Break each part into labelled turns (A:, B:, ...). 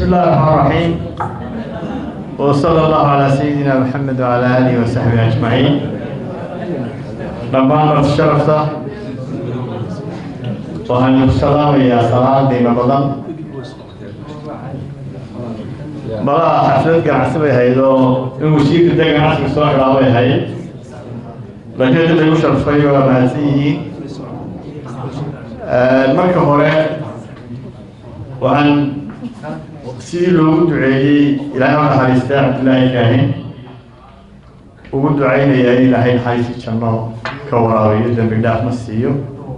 A: الله الرحمن الرحيم وصلى الله على سيدنا محمد وعلى آله وصحبه أجمعين dhammaan marti sharafta waxaan ku salaamayaa salaam qiimo badan malaha xaflad ganacsi bay ahayd oo in wasiirka dee ganacsiga soo xidhaa bay ahayd laakiin dad lagu sharfay waa mahadsan yihiin marka hore waxaan sidii loogu duceeyey ilaahay u naxariistaa cabdullaahi kaahin ugu ducaynaya in ilaahay naxariisi janno ka waraabiyo dembi dhaaf ma siiyo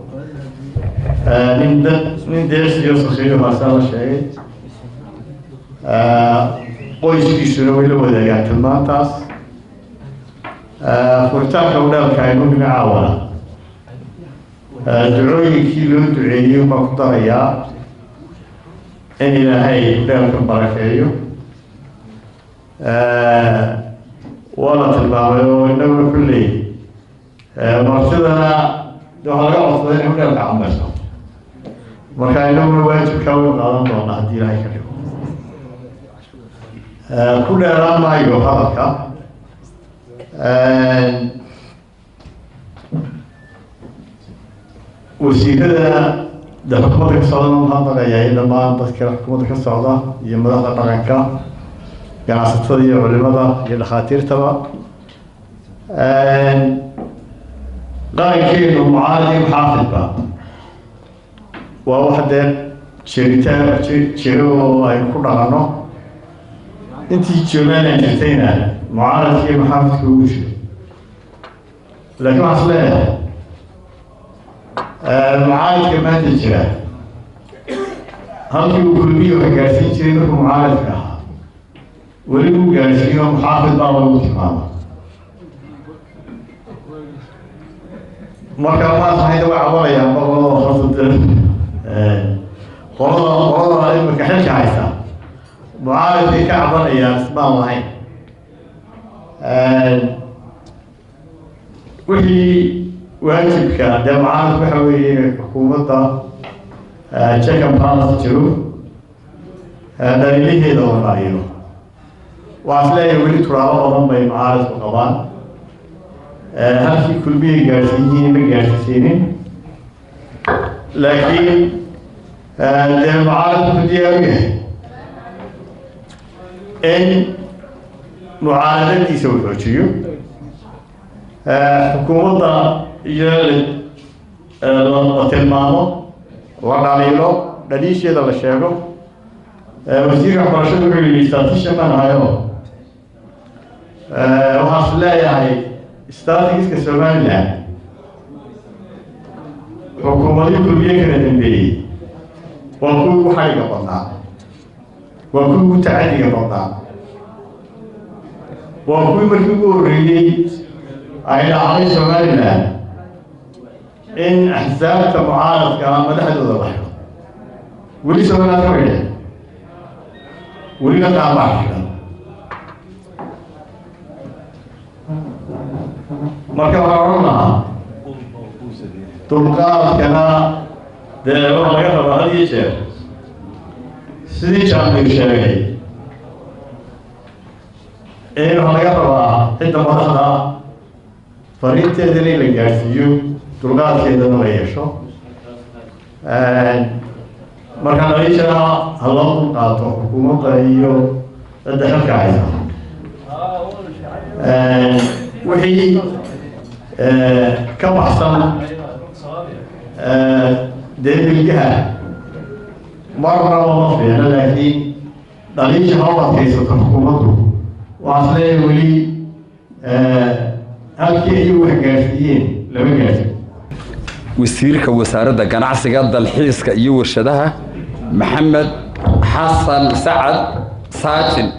A: nin dad nin deesiyo sakiiro haasaa la sheegay qoyskiisuna way la wadaagaan tilmaantaas furitaanka udhaalka aynu dhinacaawada ducooyinkii loo duceeyey baan ku darayaa in ilaahay udhaalka barakeeyo waa la tilmaamay oo inaguna kulley martidana waxaa laga codsaday in udhaalka camayso marka inaguna waajibkaa way qaadan doonaa haddii ilaahay ka dhigo ku dheeraan maayo hadalka wasiirada de xukuumadda ka socda mahadnaqaya iyo dhammaan dadka xukuumadda ka socda iyo madaxda dhaqanka ganacsatada iyo culimada iyo dhakhaatiirtaba qarankeenu mucaadi muxaafidba waa wax dee jiritaan jiro oo aynu ku dhaqanno intii joogaanaan jirtayna mucaaradkii maxaafidka ugu jiro laakiin waxaan is leeyahay mucaaradka maanta jira halkii uu kulmiyo wax gaarsiin jiray markuu mucaaradka ahaa weli uu gaarsiiyo muxaafid baa lagu tilmaama marka maasahayda way cabanayaan qolada horta qolada qolada imika xilka haysa mucaaradkay ka cabanayaan ismaan lahayn wixii waajibka dee mucaarad waxa weeye xukuumadda check and balance jiro dhaliilaheeda la raaciyo waxaa is leeyahay weli turaabo badan bay mucaaradku qabaan halkii kulmiyay gaadhsiiyihiin ma gaadhsiisaynin laakiin dee mucaaradku ku diyaar u yahay in mucaaradadiisa uu xoojiyo xukuumadda iyo la tilmaamo la dhaliilo dhaliisheeda la sheego wasiirka waxbarashada wuxuu yihi statishan baan ahayo waxaan is leeyahay statistiska somaliland xukuumadii kulmiye kala dambeeyey waa kuwii ugu xaliga badnaa waa kuwii ugu tacadiga badnaa waa kuwii markii ugu horreeyey ay dhacday somaliland in axsaabta mucaaradka ama madaxdooda la xidho weli somaliland ka xidhe welina qaabaa xidhan marka waxaa odhan lahaa dulqaadkana dee waxa laga rabaa had iyo jeer sidii jaambigu sheegay in waxaa laga rabaa cidda madaxda fariinteedana in la gaadhsiiyo dulqaadkeedana la yeesho marka dhaliishana ha loo dulqaato xukuumadda iyo cidda xilka haysa wixii ka baxsan dee bilgaha marnaba ma fiicno laakiin dhaliisha ha u adkaysato xukuumaddu waxaas leeyahay weli halkii ayuu wax gaarsiiyeen lama gaarsin
B: wasiirka wasaaradda ganacsiga dalxiiska iyo warshadaha maxamed xasan sacad saajin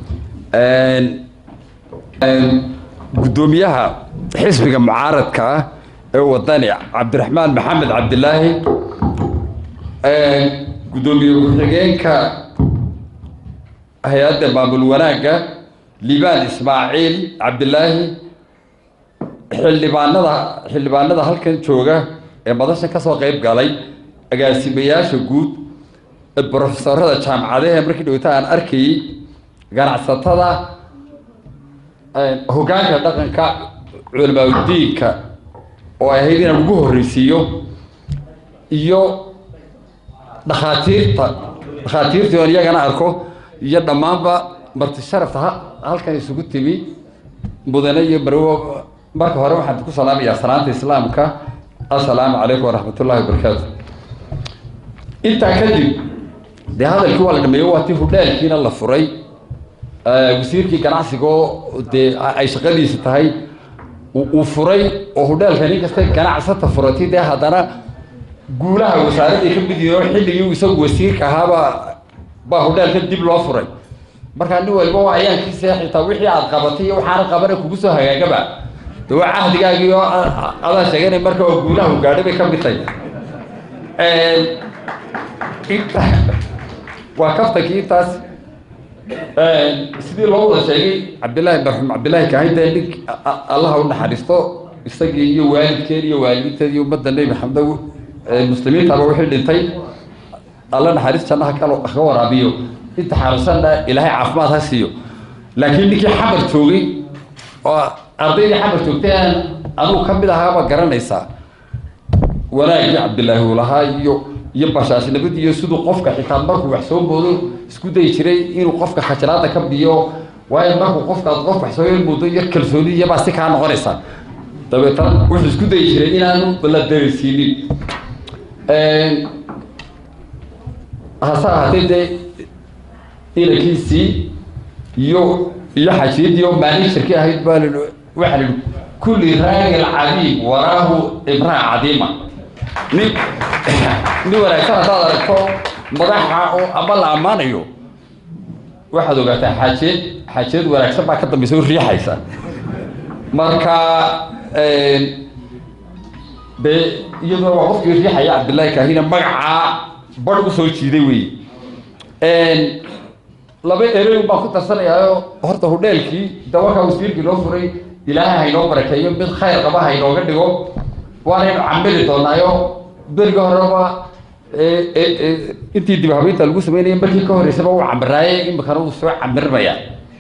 B: guddoomiyaha xisbiga mucaaradka ah ee wadani cabdiraxmaan maxamed cabdilaahi guddoomiye ku-xigeenka hay-adda maamul wanaagga liibaan ismaaciil cabdilaahi xildhibaanada xildhibaanada halkan jooga ee madashan kasoo qeyb galay agaasimayaasha guud brofesorada jaamacadahe markii dhowta aan arkayey ganacsatada hoggaanka dhaqanka culamaauddiinka oo ay ahayd inaan ugu horreysiiyo iyo dhakhaatiirta dhakhaatiirtii oon iyagana arko iyo dhammaanba marti sharafta ha halkan isugu timi mudane iyo marwo marka hore waxaan ku salaamayaa salaanta islaamka assalaamu calaykum waraxmat ullahi wabarakaatu intaa kadib dee hadalkii waa la dhameeyo waa tii hudhaalkiina la furay wasiirkii ganacsigoo dee ay shaqadiisa tahay uu furay oo hudhaalka nin kasta ganacsata furatay dee haddana guulaha wasaaradday ka mid yihiin oo xilligii isagu wasiirka ahaaba baa hudhaalka dib loo furay markaa nin waliba waa ayaankiisa xitaa wixii aad qabatay iyo waxaana qabana kugu soo hagaagaba de waa cahdigaagii oo adaa sheeganay marka oo guulaha u gaadhay bay ka mid tahay inta waa kaftankii intaas sidii loo wada sheegay cabdillaahi marxuum cabdillaahi kaahin dee nink allaha u naxariisto isagii iyo waalidkeen iyo waalidiinteed iyo ummadda nebi maxamed muslimiintaba wixii dhintay alla naxariis jannaha ka waraabiyo inta xanuunsanna ilaahay caafimaad ha siiyo laakiin ninkii xamar joogay oo ardaydii xamar joogtay aan anugu ka mid ahaaba garanaysaa wanaagii cabdillaahi uu lahaa iyo iyo bashaashnimadii iyo siduu qofka xitaa markuu wax soo moodo isku dayi jiray inuu qofka khajalaada ka biyo waayo markuu qofka aad qof wax soo moodo iyo kalsooni iyabaa si kaa noqonaysa dabeetana wuxuu isku dayi jiray inaanu la dareysiinin hase ahaatee dee inankiisii iyo iyo xajiyadii oo maalinshirkii ahayd baa li waxaa lihi kulli raagil cadiim waraahu imraa cadiima nin nin wanaagsan haddaad aragto madaxa oo ama la ammaanayo waxaad ogaataa xaajiyad xaajiyad wanaagsan baa ka dambaysa u riixaysa marka dee iyaduna waa qofkii riixaya cabdillaahi kaahina magacaa bar u soo jiiday wey laba erey baan ku tarsanayaayo horta hudheelkii dawakaa wasiirkii loo furay ilaahay haynoo barakeeyo mid khayr qaba haynooga dhigo waanaynu camili doonaayo beriga horeba intii dib habeynta lagu sameynaya markii ka horeysaba uu camiraaye imikana uu soo camirmaya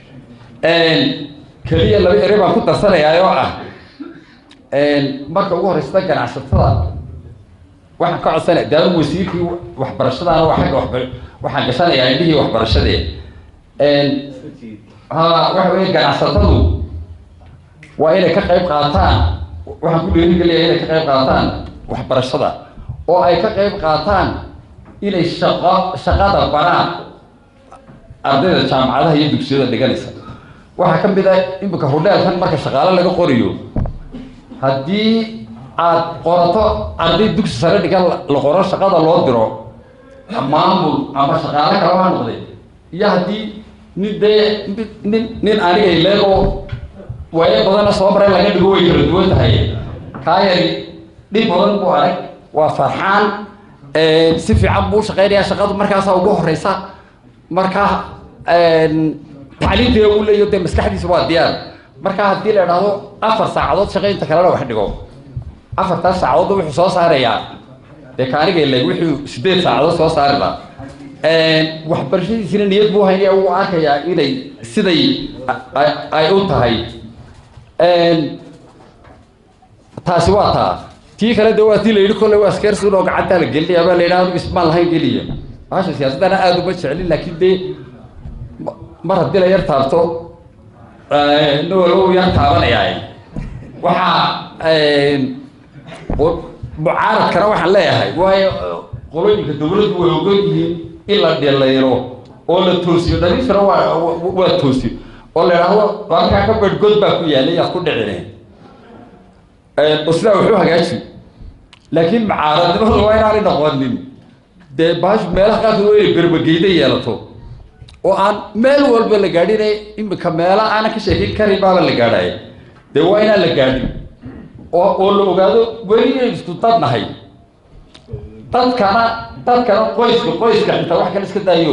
B: keliya laba erey baan ku darsanayaa oo ah marka ugu horeysata ganacsatada waxaan ka codsanaya de anigu wasiirkii waxbarashadaana waa agga waba waxaan gashanayaa indhihii waxbarashadee ha waxa weeye ganacsatadu waa inay ka qayb qaataan waxaan ku dhiirigelaya inay ka qayb qaataan waxbarashada oo ay ka qayb qaataan inay shaqo shaqada baraan ardayda jaamacadaha iyo dugsiyada dhiganaysa waxaa ka mid ah imika hudheelkan marka shaqaale laga qoriyo haddii aad qorato arday dugsi sare dhigan la qoro shaqada loo diro maamul ama shaqaale kale ha noqday iyo haddii nin dee nin nin aniga ileegoo waayo badana soo maray laga dhigo way kala duwan tahay kaa yari dhib badan buu arag waa farxaan si fiican buu shaqeynayaa shaqadu markaasa ugu horeysa markaa tacliinteeda uu leeyo dee maskaxdiisa waa diyaar markaa haddii la idhaahdo afar saacadood shaqeynta kalena wax dhigo afartaas saacadood wuxuu soo saarayaa dee kaaniga ileeg wuxuu sideed saacadood soo saari lahaa waxbarashadiisina niyad buu haynaya uu arkayaa inay siday ay u tahay taasi waa taa tii kale de waa tii la yidhi kolle waa skersun oo gacantaa la gelinaya baa la yidhaha anigu ismaan lahayn geliya bahasha siyaasaddana aada uma jeclin laakiin dee mar haddii la yar taabto ina walow yar taabanayaa waxaa mucaaradkana waxaan leeyahay waayo qolooyinka dawladdu way ogon yihiin in la dhilayro oo la toosiyo dhaliishana waa waa toosiyo oo la idhaahdo halkaa ka bedh god baa ku yaalay yaad ku dhicine oo sidaa wuxuu hagaaji laakiin mucaaradnimadu waa inaanay noqonin dee bahashu meelaha qaarkood waa inay berbageyda yeelato oo aan meel walba la gaadhinay imika meela aanan ka sheekin karin baaba la gaadhaya dee waa inaan la gaadhin oo oo la ogaado weli inaynu isku dad nahay dadkana dadkana qoyska qoyska xitaa wax kale iska daayo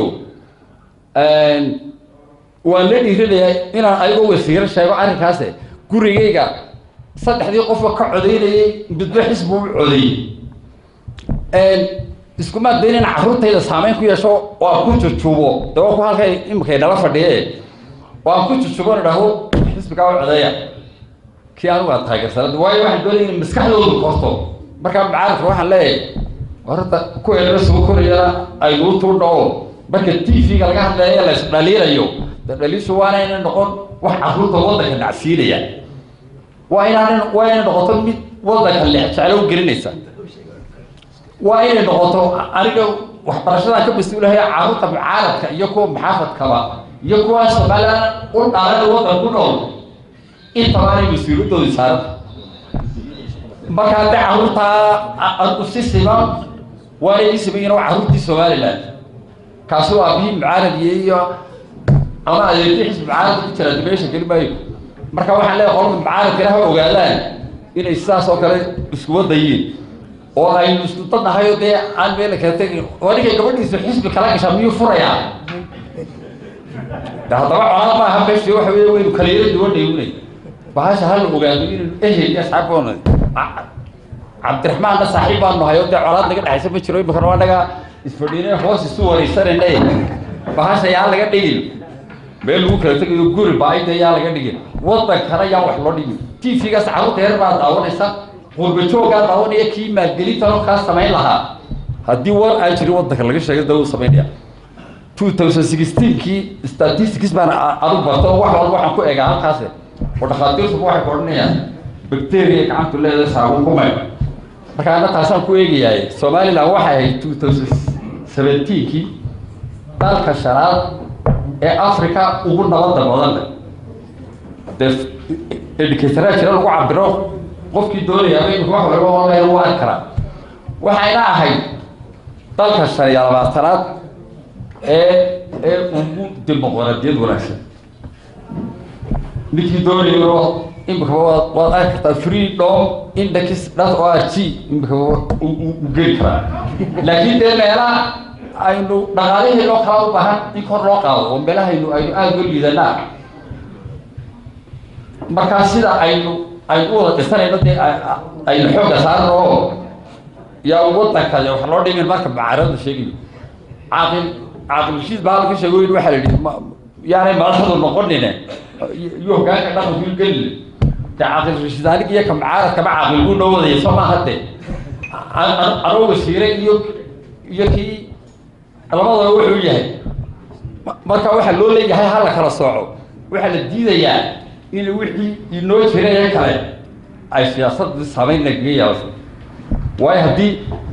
B: waan la dhiirinayaa inaan ayagoo wasiiro sheego arrinkaase gurigayga saddexdii qofka ka codaynayay midba xisbu u codeeyey iskumaa dayn in carruurtayda saameyn ku yeesho oo aan ku jujubo de waa ku halkay iminkay nala fadhiye oo aan ku jujubo idhaho xisbigaa u codeeya kii anigu aad taageersanad waayo waxaan doonaya in maskaxdoodu korto markaa macaaradka waxaan leeyahay horta kuwa nala soo korayana aynuu tuudha oo marka t v-ga laga hadlaya la isdhaliilayo de dhaliishu waana inay noqon wax carruurta waddanka nacsiinaya waa inaan waa inay noqoto mid waddanka lexjeclo u gelinaysa waa inay noqoto aniga waxbarashadan ka mas-uulahay carruurta mucaaradka iyo kuwa maxaafadkaba iyo kuwa somalilan u dhaalada waddan ku nool intaba anay mas-uuliyadoodi saaranta marka hadde carruurtaa anigu si siman waana ii siman waa carruurtii somaliland kaasi waa bii mucaaradiye iyo ama adeertii xisbi mucaarad ku jira dimeesha geli maayo marka waxaan leeyahay qolka mucaaradkana ha ogaadaan inay sidaas oo kale isku wadayiin oo aynu isku dadnahay oo dee aan meela kala tegin oo ninkay gabadhiisu xisbi kala gashaa miyuu furayaa de haddaba colaad maaha meshi waxa wey waynu kaleero duwanayunay bahasha hala ogaado inaynu ehel iyo asxaabboona cabdiraxmaanna saaxiib baanu nahay oo dee colaad naga dhexaysa ma jiro iminkana waa naga isfadhiinay hoos isu waraysanayna bahasha yaa laga dhigin meel lagu kala tegayo guri baaida yaa laga dhigin waddankana yaa wax loo dhigin t v-gaas carruurta yar baa daawanaysa qurbajoogaa daawanaya kii maalgelintanoo kaa samayn lahaa haddii war aan jirin waddanka laga sheegay da uu samaynaya two thousand sixteenkii statistics baan adu barta oo wax walba waxaan ku egaa halkaas oo dhakhaatiirtuba waxay ku odhanayaan bacteria gacantu leedahay saabuun kumay marka ana taasaan ku eegayaay somaliland waxay ahayd two thousand seventeenkii dalka shanaad ee africa ugu nabadda badan leh dee educatoraa jira lagu cabiro qofkii doonaya imika wax walba online u arki karaa waxayna ahayd dalka shan iyo labaatanaad ee ee ugu dimuqraadiyad wanaagsan ninkii doonayo imikaba waad waad arki kartaa freedom index dot o r g imikaba u geli karaa laakiin dee meelaha aynu dhaqaalihii loo kala u baahan in kor loo qaado oo meelahaynu aynu aada uga liidanaa markaa sida aynu aynu u wada dhisanayno dee aynu xoogga saarno oo yaa waddanka wax loo dhimin marka mucaarada sheegayo caaqil caaqil rashiid baa halka sheego in waxaa la yidhi yaanay madaxdu noqonine iyo hoggaanka dhaqanku gelin de caaqil rashiid anig iyo ka mucaaradkaba caaqil buu noo wadaya soo maaha de anoo wasiire iyo iyo kii labadaba wuxuu yahay marka waxaa loo leeyahay ha la kala sooco waxaa la diidayaa in wixii inoo jiraya kale ay siyaasadda saameyn nagaga yeelato waayo haddii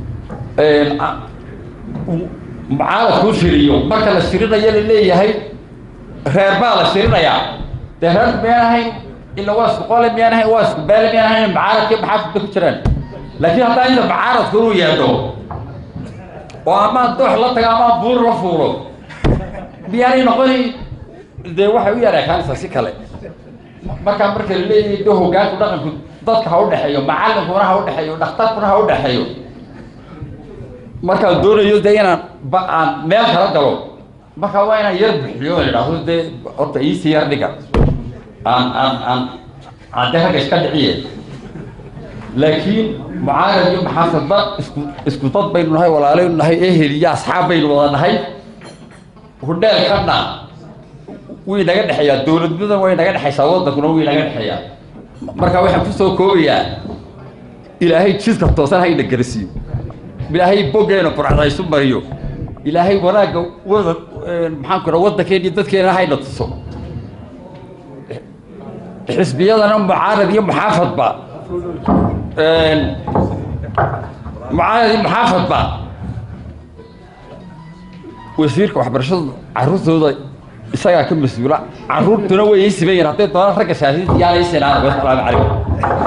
B: mucaaradkuu shiriyo marka la shirinayo la leeyahay reer baa la shirinayaa dee reerku miyaan ahayn ila waa isku qole miyaan ahayn waa isku beele miyaan ahayn mucaaradkii maxaafidba ku jiraan laakiin haddaa inta mucaaradku inuu yeedho oo amaan doox la taga amaan buur la fuulo miyaanay noqoni dee waxay u yareekaanaysaa si kale markaa marka la leeyahay de hoggaanku dhaqanku dadka ha u dhexeeyo macallinkuna ha u dhexeeyo dhakhtarkuna ha u dhexeeyo markaan doonayo de inaan ba aan meel kala galo markaa waa inaan yar bixiyo la idhaahdo dee horta iisii yar dhiga aan aan aan aan de ragga iska dhiciye laakiin mucaarad iyo maxaafadba isku isku dad baynu nahay walaalaynu nahay ehel iyo asxaab baynu wada nahay hudheelkana way naga dhexeeyaa dowladnimadan way naga dhexaysaa waddankuna way naga dhexeeyaa marka waxaan kusoo koobayaa ilaahay jidka toosan hayna garasiiyo ilaahay boggeena burcadaysu mariyo ilaahay wanaagga wada maxaan ku raa waddankeena iyo dadkeena hayna tuso xisbiyadana mucaarad iyo muxaafadba mucaarad iyo muxaafadba wasiirka waxbarashadu carruurtooda isagaa ka mas-uula carruurtuna way ii siman yihin hadday doonaan ragga shaasiinta yaana ii sinaan wasalaamu calaykum